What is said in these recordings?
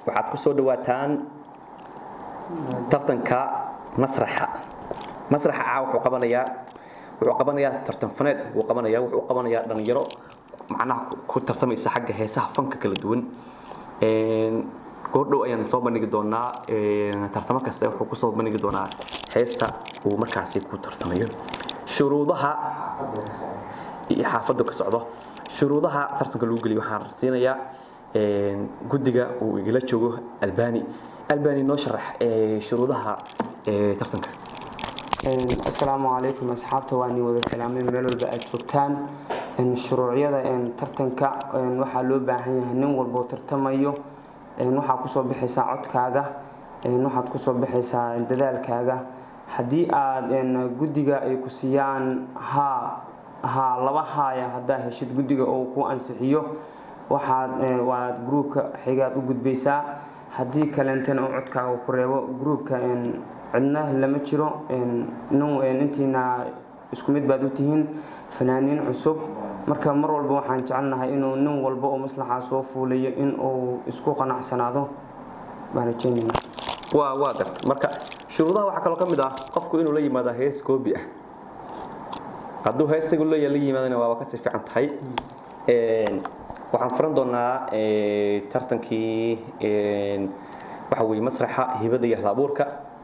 waxaad ku soo dhawaataan tartanka masraxa masraxa caa wuxuu qabanayaa wuxuu qabanayaa tartan faneed wuu qabanayaa wuxuu qabanayaa dhalinyaro macnaha ku tartamaysa xagga heesaha fanka kala duwan goordhow ayaan soo bandhigi doonaa tartamo kasta wuxuu kusoo bandhigi doonaa heesta uu markaasi ku tartamayo shuruudaha iyo xaafaddu ka socdo shuruudaha tartanka lagu geliyo waxaan siinayaa guddiga uu igala joogo albani albani noo sharax shuruudaha tartanka asalaamu calaykum asxaabta waa ni wada salaamay meel walba aad joogtaan shuruucyada tartanka waxaa loo baahan yahay nin walboo tartamayo waxaad kusoo bixaysaa codkaaga waxaad kusoo bixaysaa dadaalkaaga haddii aad guddiga ay ku siiyaan haa haa laba haaya haddaa heshid guddiga oo ku ansixiyo waxaad waad gruubka xigaad u gudbaysaa haddii kaleentana uu codkaaga ku reebo gruubka cidna lama jiro intiina isku mid baad u tihiin fanaaniin cusub marka mar walba waxaan jecelnahay inuu nin walba oo maslaxaa soo fuulayo in uu isku qanacsanaado baan rajeynayna waa waa garta marka shuruudaha waxaa kaloo ka mid ah qofku inuu la yimaado hees koobi ah hadduu heesigu leeya la yimaadana waaba kasii fiican tahay waxaan furan doonaa tartankii waxa weeye masraxa hibada iyo halabuurka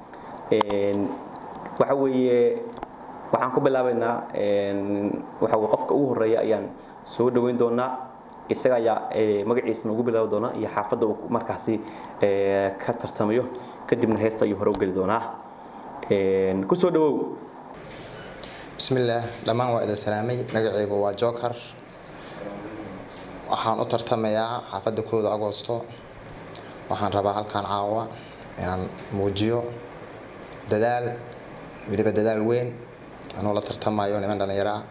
waxa weeye waxaan ku bilaabaynaa waxa weye qofka ugu horeeya ayaan soo dhaweyn doonaa isaga ayaa magaciisa noogu bilaabi doonaa iyo xaafadda uu markaasi ka tartamayo kadibna heesta ayuu hore u geli doonaa kusoo dhawow bismillaah dhammaan waa idin salaamay magacaygu waa joker waxaan u tartamayaa xaafadda kooda agoosto waxaan rabaa halkaan caawa inaan muujiyo dadaal weliba dadaal weyn anuu la tartamayo niman dhallinyaro ah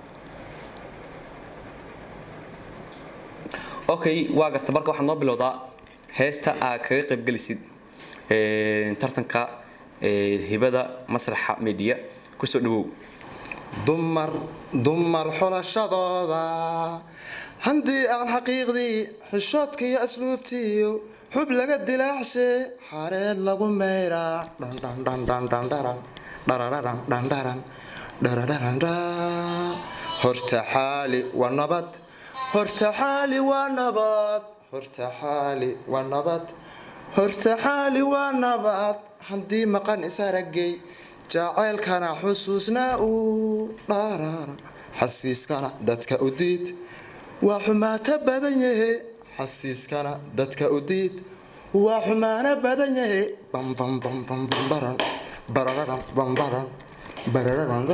okay waa garta marka waxaad noo bilowdaa heesta aad kaga qaybgelisid tartanka hibada masraxa media kusoo dhawow dumar dumar xulashadooda haddii aan xaqiiqdii xishoodka iyo asluubtiiyo xub laga dilaacshe xareed lagu mayraa dhandhandhandhandhandharan dharararan dhandharan dharararandha horta xaali waa nabad horta xaali waa nabad horta xaali waa nabad horta xaali waa nabad haddii maqan isaragay jaceylkana xusuusnaa uu dharara xasiiskana dadka u diid waa xumaato badan yahe xasiiskana dadka u diid waa xumaano badan yahe bambambambambaran barararan bambaran barararan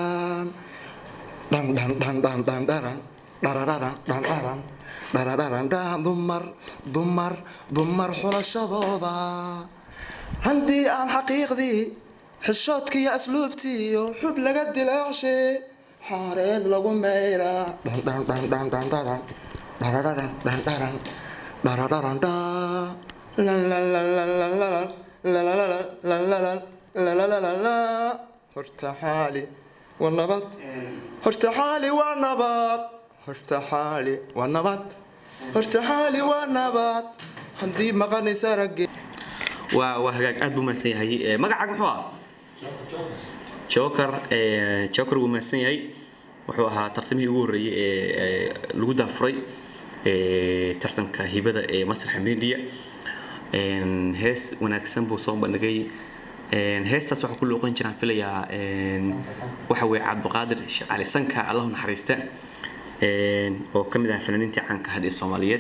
dhandhandhandhandhandharan dharararan dhandharan dharararan dhan dumar dumar dumar xulashadooda haddii aan xaqiiqdii xishoodka iyo asluubtiiyo xub laga dilaacshe xaareed lagu mayraa dhandhandhandhandhandharan dharararan dhandharan dharararan dha lalalalalalalan lalalalan lalalalalala horta xaali waa nabad horta xaali waa nabad horta xaali waa nabad horta xaali waa nabad haddii maqanaysa ragge waa waa hagaag aad buu mahadsan yahay magacaaga muxuu ah joker joker wuu mahadsan yahay wuxuu ahaa tartamihii ugu horreeyey ee lagu daafuray tartanka hibada ee masraxa media hees wanaagsan buu soo bandhigay heestaas waxaa ku looqan jiraan filayaa waxa weye cabdiqaadir sheekh cali sanka allahu naxariista oo ka mid ah fanaaniintii caanka ahayd ee soomaaliyeed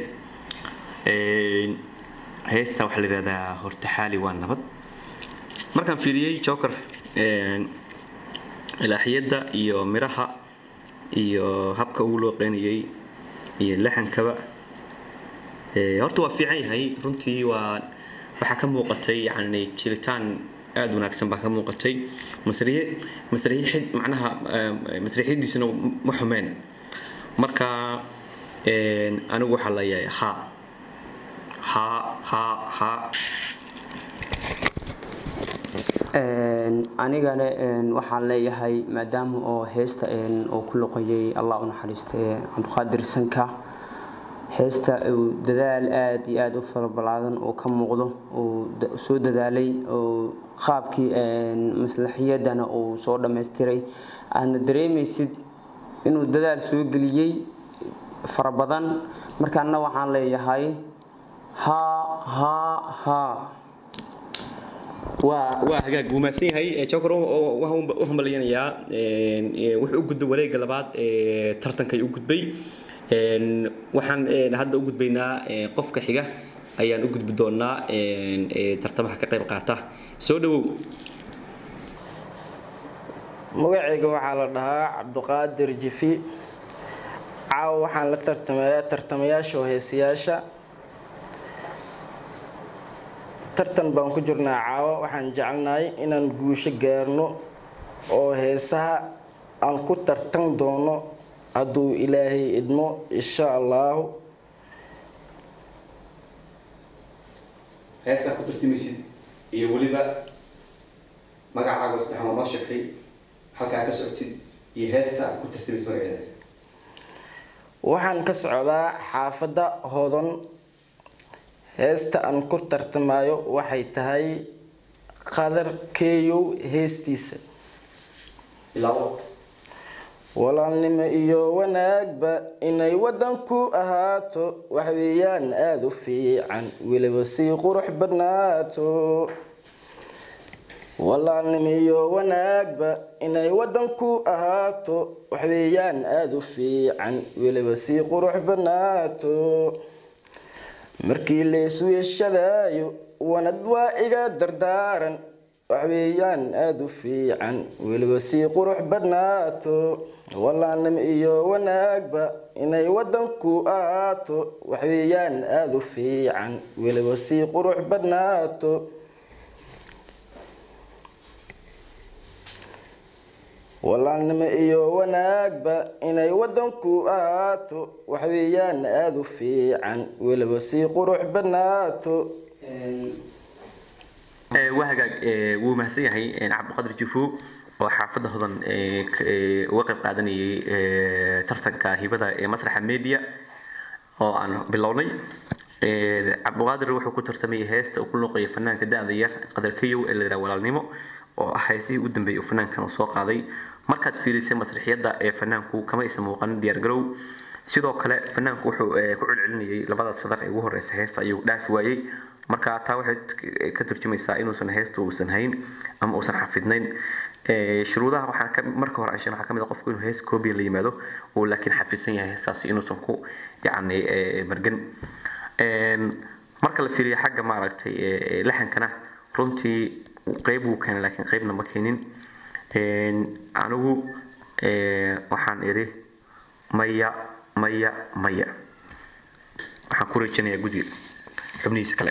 heesta waxaa la yidhahdaa hortaxaali waa nabad markaan fiiriyey joker ilaaxiyadda iyo miraha iyo habka ugu looqeynayay iyo laxankaba horta waa fiican yahay runtii waa waxaa ka muuqatay yani jiritaan aada wanaagsan baa ka muuqatay masriye masriixid macnaha masriixiyadiisuna ma xumeen marka anigu waxaa leeyahay ha ha ha ha anigana waxaan leeyahay maadaama oo heesta oo ku loqoyay allah u naxariistay cabdiqaadir sanka heesta uu dadaal aada iyo aada u farabalaadan oo ka muuqdo uu soo dadaalay oo qaabkii maslaxiyadana uu soo dhammaystiray aadna dareemaysid inuu dadaal soo geliyey fara badan markaana waxaan leeyahay haa haa haa waa waa hagaag wuu mahadsan yahay jokor waxaan u hambalyanayaa wuxuu u gudbay wareegga labaad ee tartankay u gudbay waxaan hadda u gudbaynaa qofka xiga ayaan u gudbi doonaa tartamaha ka qayb qaata soo dhawow magacayga waxaa la dhahaa cabduqaadir jifi caawa waxaan la tartamayaa tartamayaasha oo heesayaasha tartan baan ku jirnaa caawa waxaan jecelnahay inaan guusho gaarno oo heesaha aan ku tartan doono hadduu ilaahay idmo insha allaahu heesaa ku tartamaysid iyo weliba magacaaga saddex maa noo sheegtay halkaa ka socotid iyo heesta aad ku tartamaysid magaceeda waxaan ka socdaa xaafadda hodan heesta aan ku tartamayo waxay tahay qadar keeyow heestiisa ilaabo walaalnimo iyo wanaagba inay wadanku ahaato waxweeyaan aada u fiican weliba sii qurux badnaato walaalnimo iyo wanaagba inay wadanku ahaato waxweeyaan aada u fiican weliba sii qurux badnaato markii la isweeshadaayo wanad waa iga dardaaran waxweeyaan aada u fiican weliba sii qurux badnaato walaalnimo iyo wanaagba inay wadanku ahaato waxweeyaan aada u fiican weliba sii qurux badnaato walaalnimo iyo wanaagba inay wadanku ahaato waxweeyaan aada u fiican weliba sii qurux badnaato waa hagaag wuu mahadsan yahay cabdiqadir jufo oo xaafadda hodan uga qayb qaadanayay tartanka hibada ee masraxa media oo aan bilownay cabdiqaadir wuxuu ku tartamayay heesta uu ku luuqayay fanaanka da-da yar qadar kayow ee la yidhaha walaalnimo oo ah heesihii u dambeeyay uu fanaankan uu soo qaaday markaad fiirisay masraxiyadda ee fanaanku kama aysan muuqanin diyaargarow sidoo kale fanaanku wuxuu ku celcelinayay labada sadar ee ugu horeysa heesta ayuu dhaafi waayey marka taa waxay ka turjumaysaa inuusan heesta uusan hayn ama uusan xafidnayn shuruudaha waxaa ka marka hore anshan waxaa ka mid ah qofku inuu hees koobiya la yimaado oo laakiin xafidsan yahay heestaasi inuusan ku yacni margan marka la fiiriyo xagga maaragtay laxankana runtii qeyb wuu keenay laakiin qeybna ma keenin anigu waxaan idhi maya maya maya waxaan ku rajanayaa guddiga xubnihiisa kale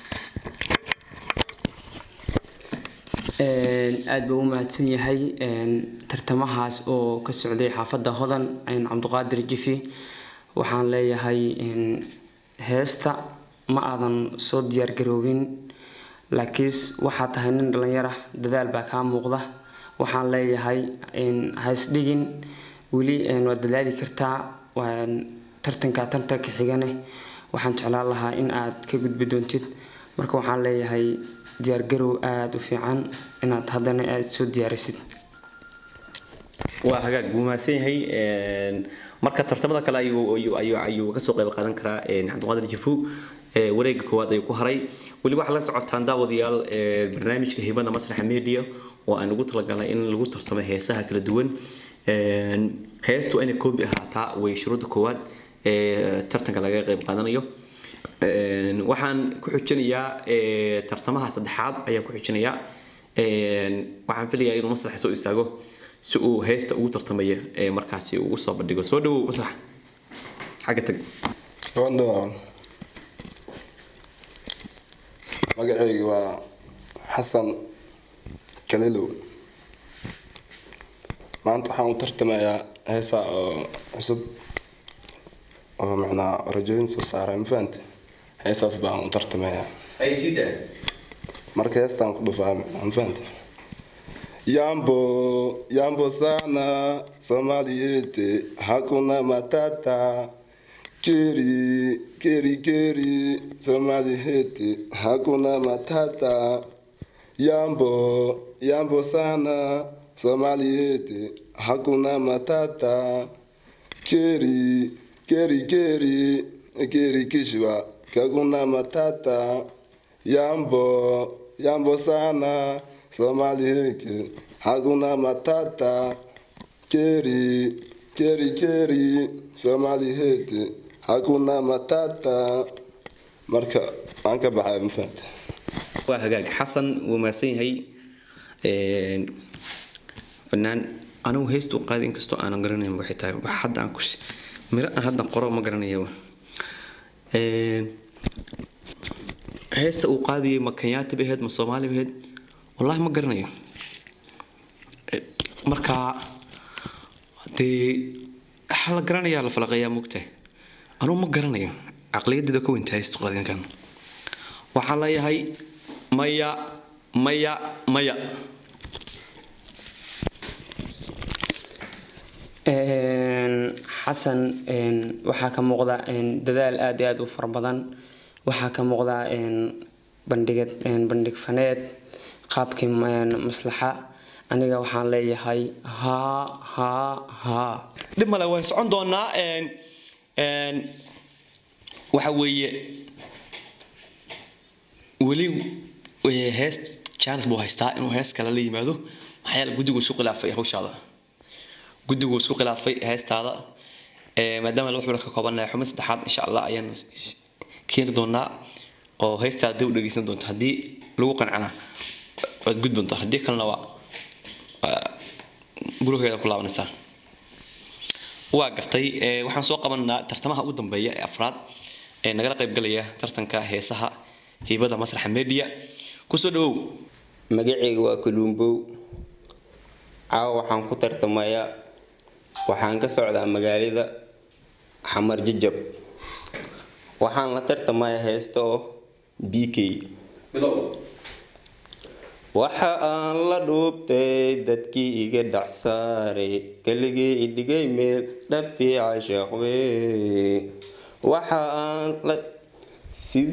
aada buu u mahadsan yahay tartamahaas oo ka socday xaafadda hodan cabdiqaadir jifi waxaan leeyahay heesta ma aadan soo diyaargaroobin laakiin waxaa tahay nin dhalinyara dadaal baa kaa muuqda waxaan leeyahay haysdhigin weli waad dadaali kartaa tartanka tartanka xigane waxaan jeclaan lahaa in aad ka gudbi doontid marka waxaan leeyahay diyaargarow aada u fiican inaad haddana aad soo diyaarisid waa hagaag wuu mahadsan yahay marka tartamada kale ayuu kasoo qayb qaadan karaa cabdiqaadir jifu wareega koowaad ayuu ku haray weli waxaa la socotaan daawadayaal barnaamijka hibada masraxa media oo aan ugu talagalnay in lagu tartamo heesaha kala duwan heestu inay koobi ahaataa way shuruudda koowaad ee tartanka laga qayb qaadanayo waxaan ku xujinayaa tartamaha saddexaad ayaan ku xujinayaa waxaan filayaa inuu masraxa soo istaago si uu heesta ugu tartamaya markaasi uu usoo bandhigo soo dhawow masrax xagga tag magacaygu waa xasan kalilow maanta waxaan u tartamayaa heesaa oo cusub oo macnaa rajooyin soo saaray ma fahante heesaas baan u tartamayaa ay sii daa marka heestaan ku dhufaa ma fahante yambo yambo sana somaliyete hakuna matata keri keri keri somali heti hakuna matata yambo yambo sana somali heti hakuna matata keri keri keri keri kishwa hakuna matata yambo yambo sana somali heki hakuna matata keri keri keri somali heti hakuna matata marka waan ka baxay mafahanta waa hagaag xasan wuu mahadsan yahay Een, fanaan anigu heesta u qaaday inkastoo aanan garanayn waxay tahay wax hadda aan ku miro aan hadda qoro ma garanayo Een, heesta uu qaadayay ma kenyaati bay ahayd ma soomaali bay ahayd wallaahi ma garanayo Eh, marka dee waxa la garanayaa la falaqeeyaa moogtahay anugu ma garanayo caqliyadeeda ka weyntahay heesta qaadinkan waxaan leeyahay maya maya maya Een, xasan een, waxaa ka muuqda een, dadaal aad iyo aad u fara badan waxaa ka muuqda een, bandhigad een, bandhig faneed qaabkii een, maslaxa aniga waxaan leeyahay haa haa haa dhib male waan socon doonaa een een waxa weeye weli eh, hees chance buu haystaa inuu hees kale la yimaado maxaa yeele guddigu isku khilaafay hawshaada guddigu isku khilaafay heestaada Eh, maadaama laba xubno ka koobanahay xubin saddexaad insha allah ayaan keeni doonaa oo heestaada dib u dhegeysan doonta haddii lagu qancana waad gud doontaa haddii kalena waa waa gurigeeda ku laabanaysaa waa gartay ee, waxaan soo qabanaa tartamaha ugu dambeeya ee afraad ee nagala qaybgalaya tartanka heesaha hiibada masraxa media kusoo dhawow magacayga waa kalumbow caawa waxaan ku tartamayaa waxaan ka socdaa magaalada xamar jajab waxaan la tartamayaa heesta oo b k waxa aan la dhuubtay dadkii iga dhacsaaray keligii idhigay meel dhabtii cashaaqwe waxa aan la sid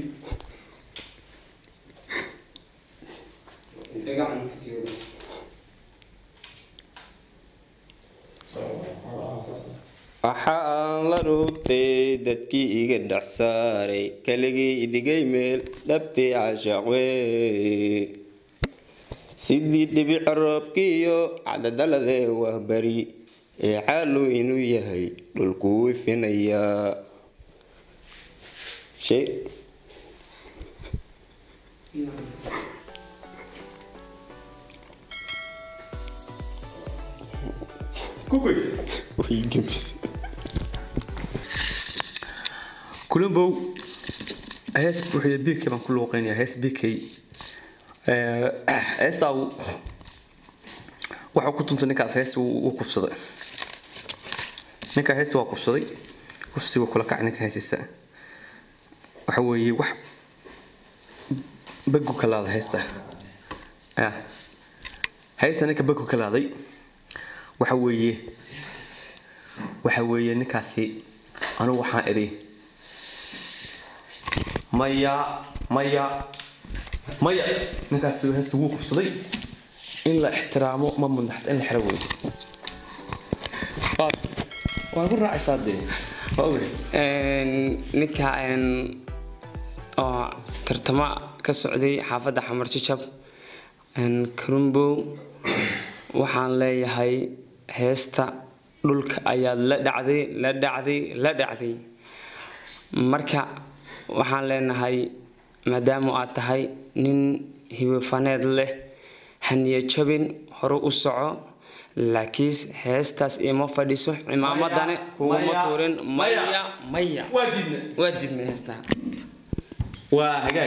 waxa aan la dhuubtay dadkii iga dhacsaaray keligii idhigay meel dhabtii cashaaqwe sidii dhibic roobkiiyo cadadaladee waa bari ee caalu inuu yahay dhulkuu ifinayaa shay way gems kulambow hees buuxiya bk baan ku luuqeynaya hees bk heestaa waxuu ku tuntay ninkaas hees uu kufsaday ninkaa heesta waa kufsaday kufsiga kula kacay ninka heesiisa waxa weeye wax bagu ka laada heesta ya heesta ninka bagu ka laaday waxa weeye waxa weeye ninkaasi anigu waxaan idhi maya maya maya ninkaasi heesta wuu kufsaday in la ixtiraamo ma mudnaxta in la xiro weydo waa ku raacaysaa dee waa ogay ninka een, oo tartamo ka socday xaafadda xamar jajab een, karumbow waxaan leeyahay heesta dhulka ayaad la dhacday la dhacday la dhacday marka waxaan leenahay maadaama aad tahay nin hibifaneed leh haniya jabin hore u soco laakiin heestaas ima fadhiso cimaamadane kuguma maya, tuurin maya. maya maya waa diidna waa diidmay heestaa waa hagaag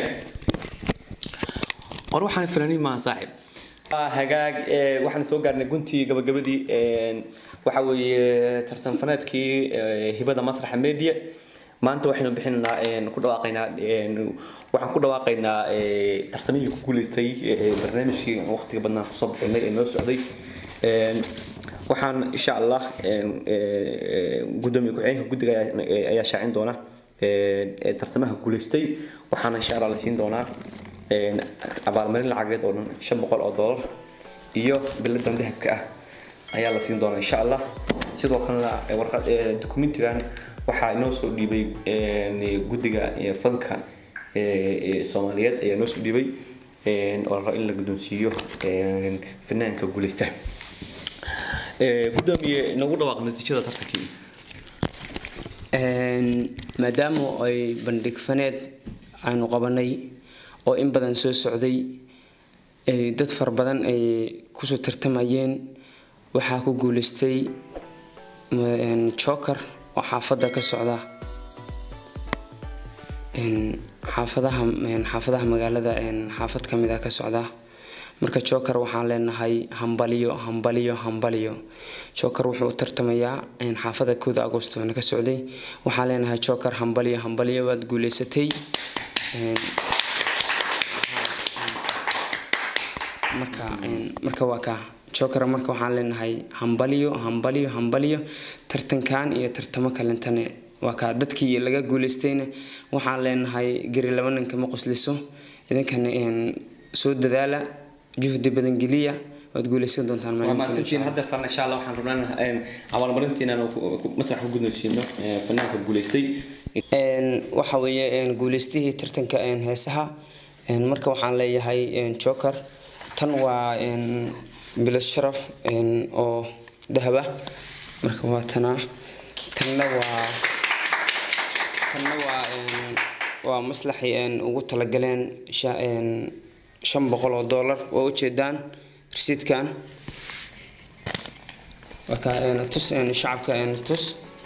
war waxaan fanaaniin maaha saaxib waa hagaag ee, waxaan soo gaarnay guntii gabagabadii een, waxa weeye tartan faneedkii ee, hibada masraxa media maanta waxaynu bixinaynaa een, ku dhawaaqaynaa een, waxaan ku dhawaaqaynaa ee, tartamihii ku guuleystay ee, barnaamijkii aan waqtiga badnaan kusoo bixinay ee noo socday Een, waxaan insha allah gudoomiye ku-xigeenka guddiga ayaa- ayaa shaacin doona ee tartamaha guuleystay waxaana insha allah la siin doonaa abaalmarin lacageed oo dhan shan boqol oo doolar iyo biladan dahabka ah ayaa la siin doonaa insha allah sidoo kalena warqad dokumentigan waxaa inoo soo dhiibay guddiga fanka ee soomaaliyeed ayaa inoo soo dhiibay oo la rabo in la guddoonsiiyo fanaanka guuleysta gudoomiye nagu dhawaaq natiijada tartankii maadaama ay bandhig faneed aynu qabanay oo in badan soo socday ay dad fara badan ay kusoo tartamayeen waxaa ku guuleystay joker oo xaafadda ka socda xaafadaha xaafadaha magaalada xaafad ka mid ah ka socda marka joker waxaan leenahay hambaliyo hambaliyo hambaliyo joker wuxuu u tartamayaa xaafada kooda agosto na ka socday waxaan leenahay joker hambaliyo hambaliyo waad guuleysatay marka marka waa kaa joker marka waxaan leenahay hambaliyo hambaliyo hambaliyo tartankan iyo tartamo kalentane waa kaa dadkii laga guuleystayna waxaan leenahay gari laba nin kama qosliso idinkana soo dadaala juhdi badan geliya waad guuleysan doontaan waa maalintii mahadsantihiin haddeertaan insha allah waxaan rabnaa abaalmarintiina masax ku guddoonsiino fanaanka guuleystay waxa weeye guuleystihii tartanka heesaha marka waxaan leeyahay joker tan waa bilad sharaf oo dahab ah marka waa tanaa tanna waa tanna waa waa maslaxay ugu talagaleen sha- shan boqol oo dollar waa ujeedaan risiidkan waa ka tus shacabka tus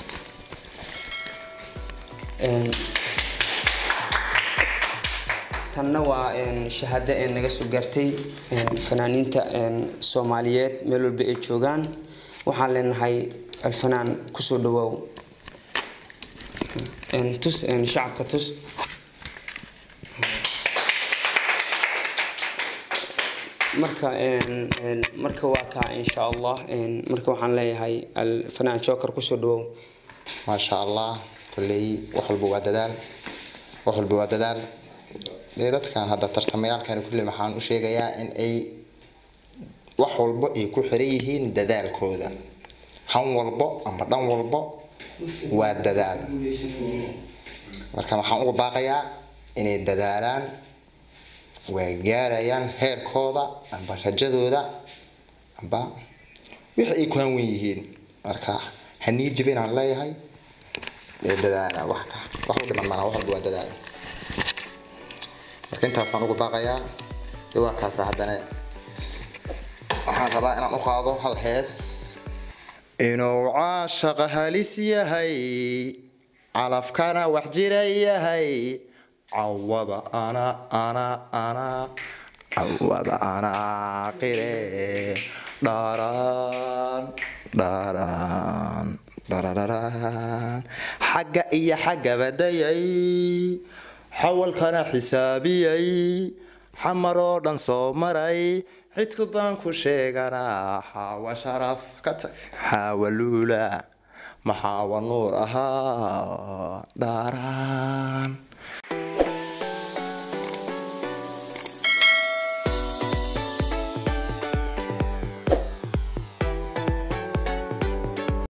tanna waa shahaado naga soo gaartay fanaaniinta soomaaliyeed meel walba ay joogaan waxaan leenahay alfanaan kusoo dhawaaw tus shacabka tus marka marka waa kaa insha allah marka waxaan leeyahay alfanaan joker kusoo dhawaaw maasha allah kolley wax walba waa dadaal wax walba waa dadaal dee dadkan hadda tartamayaalkan kulle waxaan u sheegayaa in ay wax walbo ay ku xiran yihiin dadaalkooda han walbo ama dhan walbo waa dadaal marka waxaan uga baaqayaa inay dadaalaan waa gaarayaan heerkooda amba rajadooda amba wixii ay ku hanwen yihiin marka hanii jibin aan leeyahay ee dadaala wax wax u dhiman mana wax walba waa dadaal marka intaasaan ugu baaqayaa dee waa kaasa haddana waxaan rabaa inaan u qaado hal hees inuu caashaqa halis yahay calafkana wax jira yahay cawada ana ana ana cawada ana qire dhaaraan dhaaraan dharararaan xagga iyo xagga badayay xawalkana xisaabiyay xamar oo dhan soo maray cidku baan ku sheeganaa xaawa sharaf ka tag xaawa luula maxaawa nuur ahaa dhaaraan